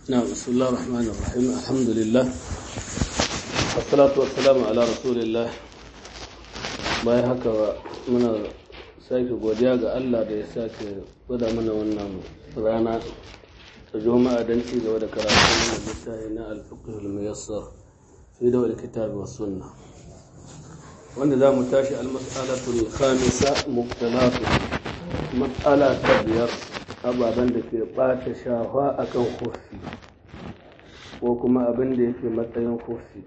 نعم بسم الله الرحمن الرحيم الحمد لله والصلاة والسلام على رسول الله bayan haka muna sake godiya ga Allah da ya sake gwada mana wannan rana ta juma'a don ci gaba da karatu mana littafi na alfiqhul muyassar fi dawal kitabi was sunna wanda za mu tashi al-mas'alatul khamisa muktalatu mas'ala ta biyar ababen da ke ɓata shafa akan kofi ko kuma abin da yake matsayin kofi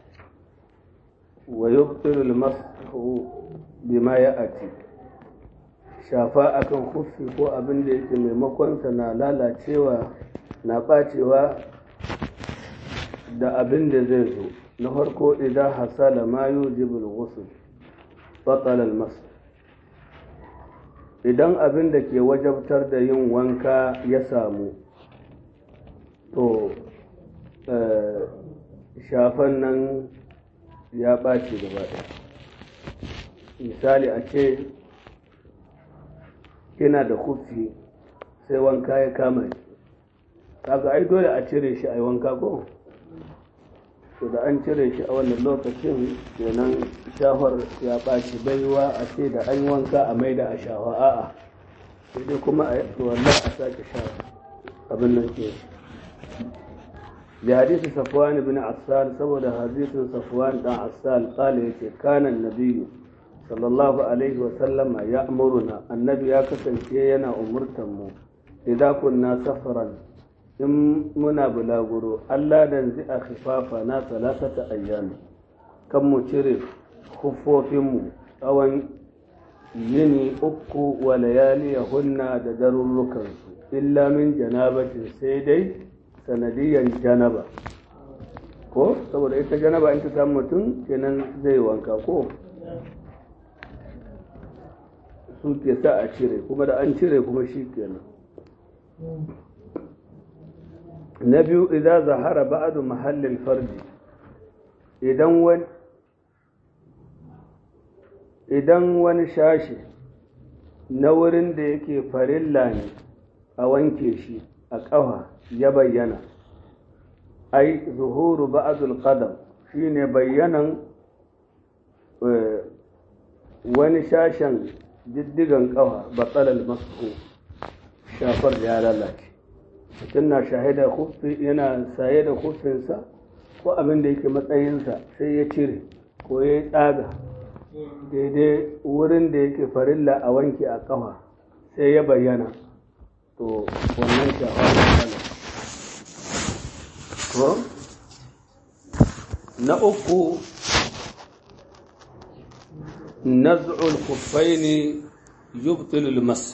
wa yubtilu al-mashu bima ya'ati shafa akan kofi ko abin da yake maimakon sa na lalacewa na ɓacewa da abin da zai zo na farko idan hasala ma yujibul ghusl batala al-mash idan abin da ke wajabtar da yin wanka ya samu to shafan nan ya ɓace gaba ɗaya misali a ce kina da kufi sai wanka ya kama shi kaga ai dole a cire shi a yi wanka ko to da an cire shi a wannan lokacin kenan shafar ya ɓaci baiwa a ce da an yi wanka a maida a shafa a'a sai dai kuma a wallah a sake shafa abin nan ke da hadisi safwan bin assal saboda hadisin safwan dan assal kala yake kanan nabiyyu sallallahu alaihi wa sallama ya amuruna annabi ya kasance yana umurtan mu idan kunna safaran in muna bulaguro Allah dan zai a khifafa na talatata ayyami kan mu cire hufofinmu tsawon yini uku wa layali ya hunna da darurrukansu illa min janabatin sai dai sanadiyan janaba ko saboda ita janaba in ta samu mutum kenan zai wanka ko su ke sa a cire kuma da an cire kuma shi kenan na biyu idan zahara ba'adu mahallin farji idan wani idan wani shashi na wurin da yake farilla ne a wanke shi a ƙafa ya bayyana ai zuhuru ba'adul qadam shine bayyanan wani shashen diddigan ƙafa batsalal masu shafar ya lalace mutum na shahida kufi yana saye da kufinsa ko abin da yake matsayinsa sai ya cire ko ya tsaga daidai wurin da yake farilla a wanke a kafa sai ya bayyana to wannan shafa ko na uku naz'ul khuffaini yubtilul mas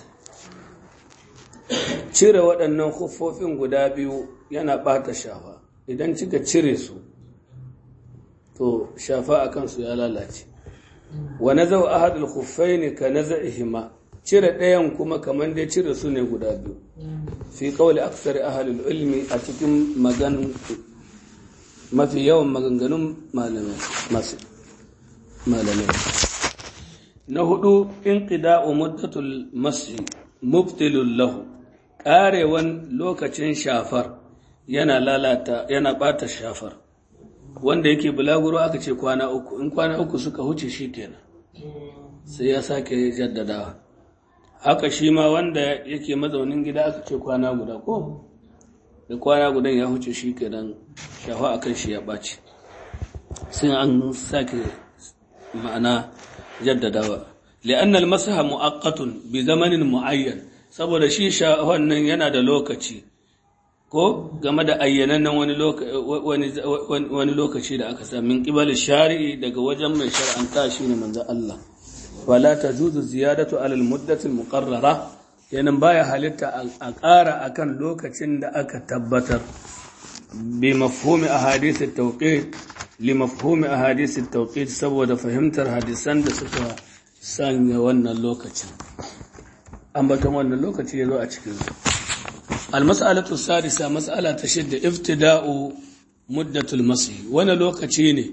cire waɗannan huffofin guda biyu yana ɓata shafa idan kika cire su to shafa a kansu ya lalace wa nazau ahadul khuffaini ka naza'ihima cire ɗayan kuma kamar dai cire su ne guda biyu fi qawli aksari ahlul ilmi a cikin magan mafi yawan maganganun malamai masu malamai na hudu inqida'u muddatul mas'i mubtilul lahu ƙarewan lokacin shafar yana lalata yana ɓata shafar wanda yake bulaguro aka ce kwana uku in kwana uku suka huce shi kenan sai ya sake jaddadawa haka shi ma wanda yake mazaunin gida aka ce kwana guda ko da kwana gudan ya huce shi kenan shafa a kan shi ya ɓaci sai an sake ma'ana jaddadawa li'annal masaha mu'aqqatun bi zamanin mu'ayyan saboda shi wannan yana da lokaci ko game da ayyanannen wani lokaci da aka sami ƙibalin shari'i daga wajen mai shar'anta shi ne manzo Allah wala ta juzu ziyadatu alal muddatil muqarrara yanan baya halitta a ƙara akan lokacin da aka tabbatar bi mafhumi ahadith at-tawqit li mafhumi ahadith at-tawqit saboda fahimtar hadisan da suka sanya wannan lokacin ambaton wannan lokaci ya zo a cikin su almas'alatu sadisa mas'ala ta shidda iftida'u muddatul masih wani lokaci ne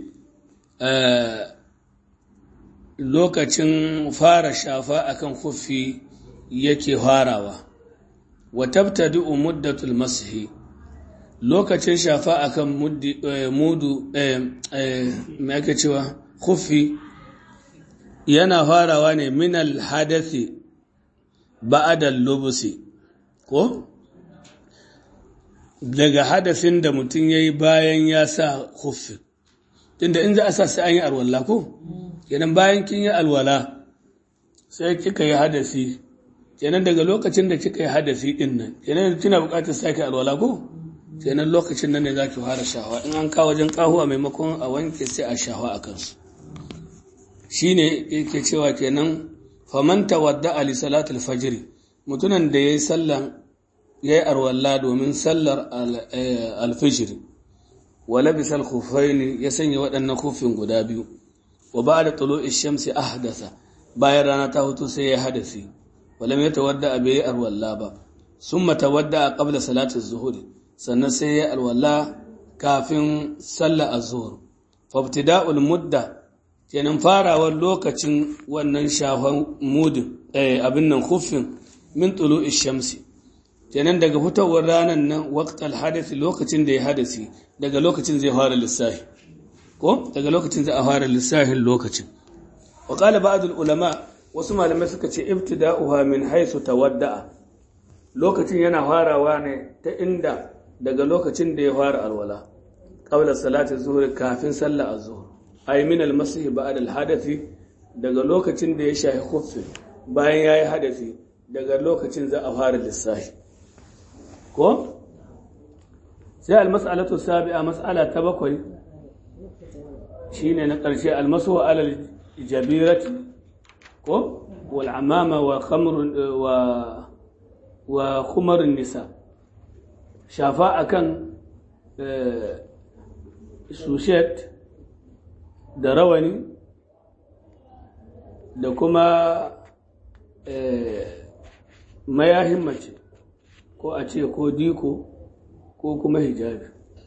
lokacin fara shafa akan kufi yake farawa wa tabtadi'u muddatul masih lokacin shafa akan mudu mai ake cewa kufi yana farawa ne minal hadasi ba'adal lubusi ko daga hadasin da mutum ya yi bayan ya sa kufi tunda in za a sa sai an yi alwala ko kenan bayan kin yi alwala sai kika yi hadasi kenan daga lokacin da kika yi hadasi din nan kenan kina buƙatar sake alwala ko kenan lokacin nan ne zaki fara shawa in an kawo wajen kahuwa maimakon a wanke sai a shawa a kansu shine yake cewa kenan faman tawadda li salatul fajr mutunan da yayi sallan yayi arwalla domin sallar al-fajr wa labisa al-khuffayn ya sanya waɗannan kufin guda biyu wa ba'da tulu'i shamsi ahdatha bayan rana ta hutu sai ya hadasi walam yatawadda bi arwalla ba summa tawadda qabla salati az-zuhri sannan sai ya alwala kafin sallar az-zuhr fabtida'ul mudda kenan farawar lokacin wannan shafan mudin abin nan khuffin min tulu'i shamsi kenan daga fitowar ranar nan waqtal hadathi lokacin da ya hadasi daga lokacin zai fara lissafi ko daga lokacin zai fara lissafin lokacin wa qala ba'd ulama wasu malamai suka ce ibtida'uha min haythu tawadda'a lokacin yana farawa ne ta inda daga lokacin da ya fara alwala qabla salati zuhri kafin sallar az-zuhr ay min al-masih ba'da al-hadathi daga lokacin da ya shahi khuffi bayan yayi hadasi daga lokacin za a fara lissafi ko sai al-mas'alatu sabi'a mas'ala ta bakwai shine na ƙarshe al-masu ala al-jabirati ko wal amama wa khamr wa wa khumar nisa shafa akan sushet da rawani da kuma mayahin mace ko a ce ko diko ko kuma hijabi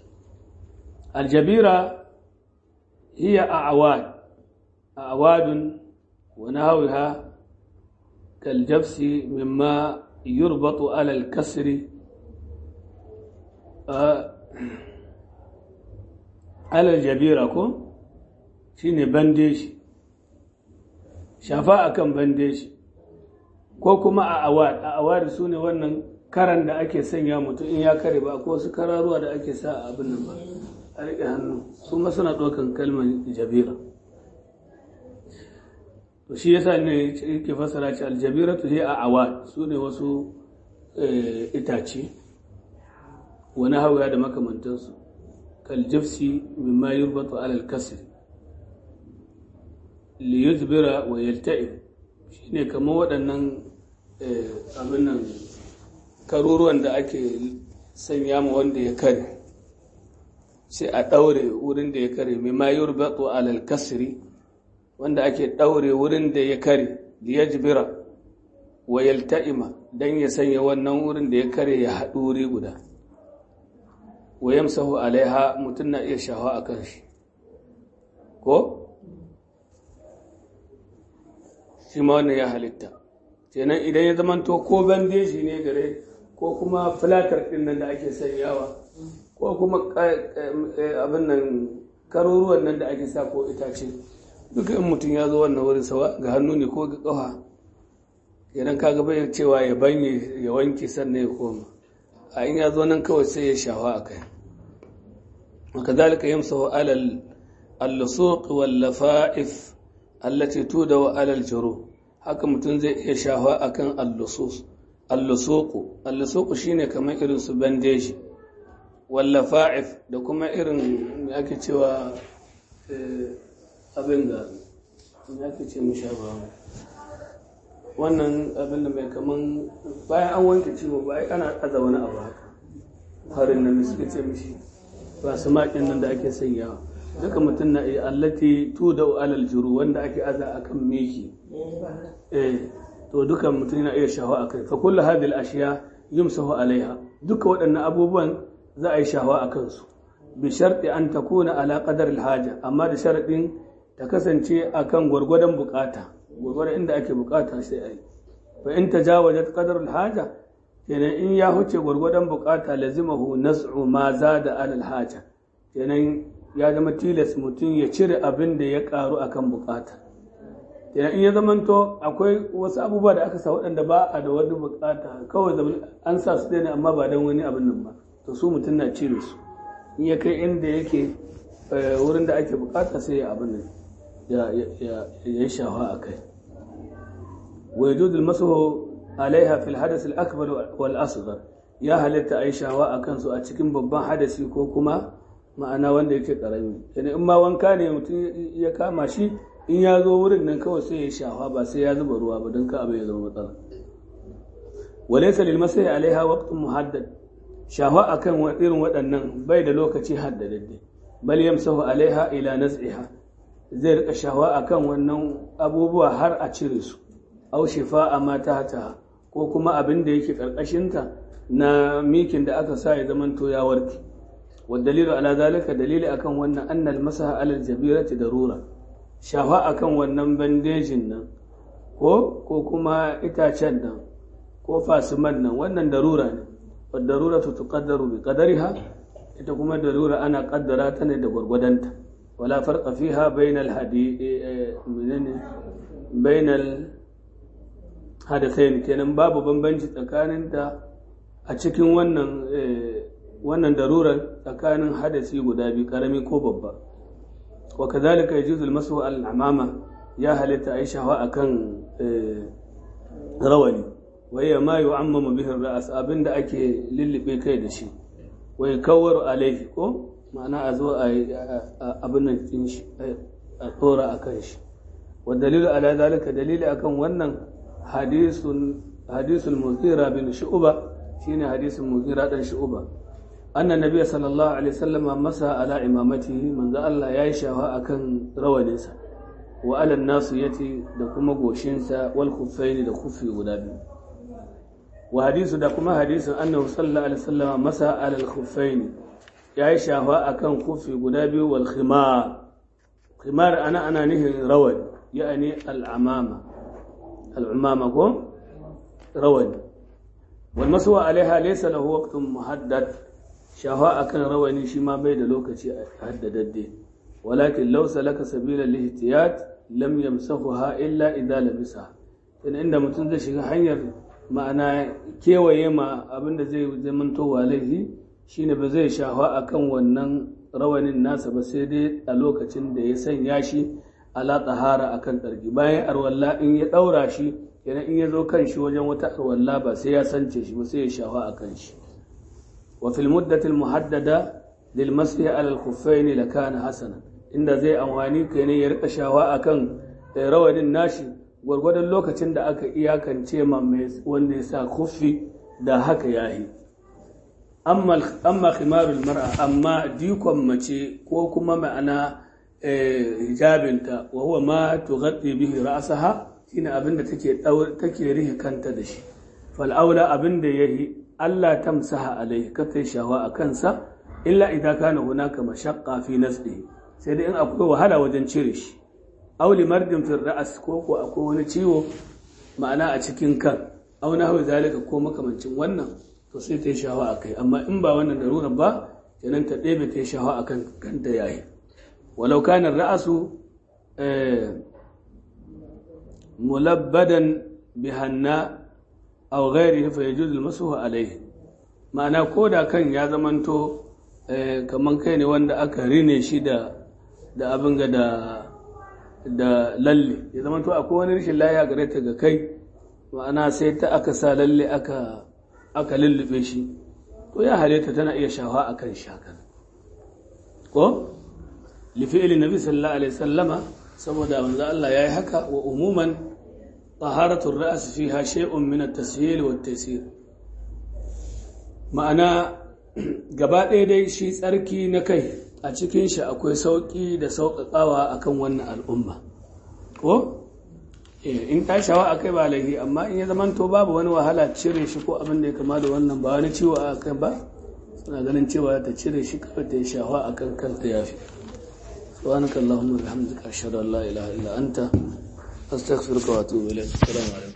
aljabira hiya a'awad a'awadun wa nahwiha kaljabsi mimma yurbatu ala al-kasri ala aljabira ko shine bandeji shafa akan bandeji ko kuma a awad a awad su ne wannan karan da ake sanya mutum in ya kare ba ko wasu kararuwa da ake sa a abin nan ba a riƙe hannu su ma suna ɗaukan kalmar jabira to shi yasa ne yake fasara ce aljabira to a awad su ne wasu itace wani hauya da makamantansu kaljifsi mimma yurbatu alal kasri liyuzbira wa yalta'im shine kamar waɗannan abin nan karuruwan da ake sanya ma wanda ya kare sai a ɗaure wurin da ya kare mimma yurbatu alal kasri wanda ake ɗaure wurin da ya kare liyajbira wa yalta'ima dan ya sanya wannan wurin da ya kare ya haɗu wuri guda wa yamsahu alaiha mutum na iya shawa a kan shi ko shi ma wannan ya halitta kenan idan ya zamanto ko bandeji ne gare ko kuma filatar ɗin nan da ake sanyawa ko kuma abin nan karuruwan nan da ake sa ko itace duka in mutum ya zo wannan wurin sawa ga hannu ne ko ga ƙafa idan ka gaba cewa ya banye ya wanke sannan ya koma a in ya zo nan kawai sai ya shawa a kai وكذلك يمسح على اللصوق واللفائف التي تودع على الجروح haka mutum zai iya shafa akan allusus allusuku allusuku shine kamar irin su bandeji walla fa'if da kuma irin me ake cewa abin da me ake ce mishi ba wannan abin da mai kaman bayan an wanke ciwo ba ai ana aza wani abu haka harin nan suke ce mishi ba su makin nan da ake sanyawa duka mutum na iya allati tu da alal juru wanda ake aza akan meki eh to duka mutum yana iya shawa akai fa kullu hadhihi al-ashiya yumsahu alaiha duka waɗannan abubuwan za a yi shawa a kansu bi sharti an takuna ala qadar al-haja amma da sharadin ta kasance akan gwargwadon bukata gwargwadon inda ake bukata sai a yi fa in tajawazat qadar al-haja kenan in ya huce gwargwadon bukata lazimahu nas'u ma zada alal haja kenan ya zama tilas mutum ya cire abin da ya karu akan bukata kenan in ya zamanto akwai wasu abubuwa da aka sa waɗanda ba a da wani bukata kawai an sa su ne amma ba don wani abin nan ba to su mutum na cire su in ya kai inda yake wurin da ake bukata sai ya abin nan ya yi shafa a kai wa yajudul masahu alaiha fil hadas al akbar wal asghar ya halitta ai shawa a kansu a cikin babban hadasi ko kuma ma'ana wanda yake karami yana in ma wanka ne mutum ya kama shi in ya zo wurin nan kawai sai ya shafa ba sai ya zuba ruwa ba don ka abin ya zama matsala walaysa lil masahi alaiha waqtun muhaddad shafa akan irin waɗannan bai da lokaci haddadadde bal yamsahu alaiha ila naz'iha zai rika shawa akan wannan abubuwa har a cire su au shifa'a ma ta ko kuma abin da yake karkashinta na mikin da aka sa ya zaman to ya warke wa dalilu ala zalika dalili akan wannan annal masaha alal jabirati darura shafa akan wannan bandejin nan ko ko kuma itacen nan ko fasiman nan wannan darura ne wa daruratu tuqaddaru bi qadariha ita kuma darura ana kaddara ta ne da gwargwadonta wala farqa fiha bainal hadi bainal hadathain kenan babu bambanci tsakanin ta a cikin wannan wannan darurar tsakanin hadasi guda biyu karami ko babba wa kadhalika yajuzu al-masu al-amama ya halitta aishawa akan rawani waya ma yu'ammamu bihi ar-ra's abinda ake lullube kai da shi wai kawar alaihi ko ma'ana a zo a abin nan din shi a tsora a kan shi wa dalilu ala zalika dalili akan wannan hadisun hadisul muzira bin shu'ba shine hadisul muzira dan shu'ba anna nabiy sallallahu alaihi wasallam masa ala imamatihi manzo Allah yayi shawa akan rawaninsa wa ala nasiyati da kuma goshinsa wal khuffaini da khuffi guda biyu wa hadisu da kuma hadisin annahu sallallahu alaihi wasallam masa ala al khuffaini yayi shafa akan khuffi guda biyu wal khimar khimar ana ana nihin rawani yani al amama al umama ko rawani wal maswa alaiha laysa lahu waqtun muhaddad shafa akan rawani shi ma bai da lokaci haddadadde walakin law salaka sabila lihtiyat lam yamsahuha illa idza labisa in inda mutum zai shiga hanyar ma'ana kewaye ma abinda zai zamantowa laifi shine ba zai shafa akan wannan rawanin nasa ba sai dai a lokacin da ya sanya shi ala tsahara akan tsarki bayan arwalla in ya daura shi yana in ya zo kan shi wajen wata arwalla ba sai ya sance shi ba sai ya shafa akan shi wa fil muddati al muhaddada lil masih ala al khuffayn lakana hasana inda zai amfani kai ne ya rika shawa akan rawanin nashi gwargwadon lokacin da aka iyakance ma mai wanda ya sa kufi da haka yayi amma khimarul mar'a amma dikon mace ko kuma ma'ana hijabinta wa huwa ma tughatti bihi ra'saha shine abinda take take rihi kanta da shi fal aula abinda yahi Allah tamsaha alai ka tai shawa a kansa illa idan kana hunaka mashaqqa fi nazdihi sai dai in akwai wahala wajen cire shi auli mardin fil ra'as ko ko akwai wani ciwo ma'ana a cikin kan aw nahwi zalika ko makamancin wannan to sai ta yi shawa akai amma in ba wannan darura ba kenan ta ɗebe ta yi shawa akan kanta yayi walau kana ra'asu mulabbadan bihanna aw ghairihi fa yajuz al-masuhu alayhi ma'ana ko da kan ya zamanto kaman kai ne wanda aka rine shi da da abin ga da da lalle ya zama to akwai wani rashin laya gare ta ga kai ma'ana sai ta aka sa lalle aka aka lullube shi to ya halitta tana iya shafa akan shakan ko li fi'li nabi sallallahu alaihi wasallama saboda manzo Allah yayi haka wa umuman taharatu ar-ra's fiha shay'un min at-tasheel wa at-taysir ma'ana gaba ɗaya dai shi tsarki na kai a cikin shi akwai sauƙi da sauƙaƙawa akan wannan al'umma ko in ta shawa akai ba laifi amma in ya zamanto babu wani wahala cire shi ko abin da ya kama da wannan ba wani ciwo a kai ba suna ganin cewa ta cire shi kawai ta yi shawa akan kanta ya fi subhanaka allahumma bihamdika ashhadu an la ilaha illa anta astaghfiruka wa atubu ilayk assalamu alaikum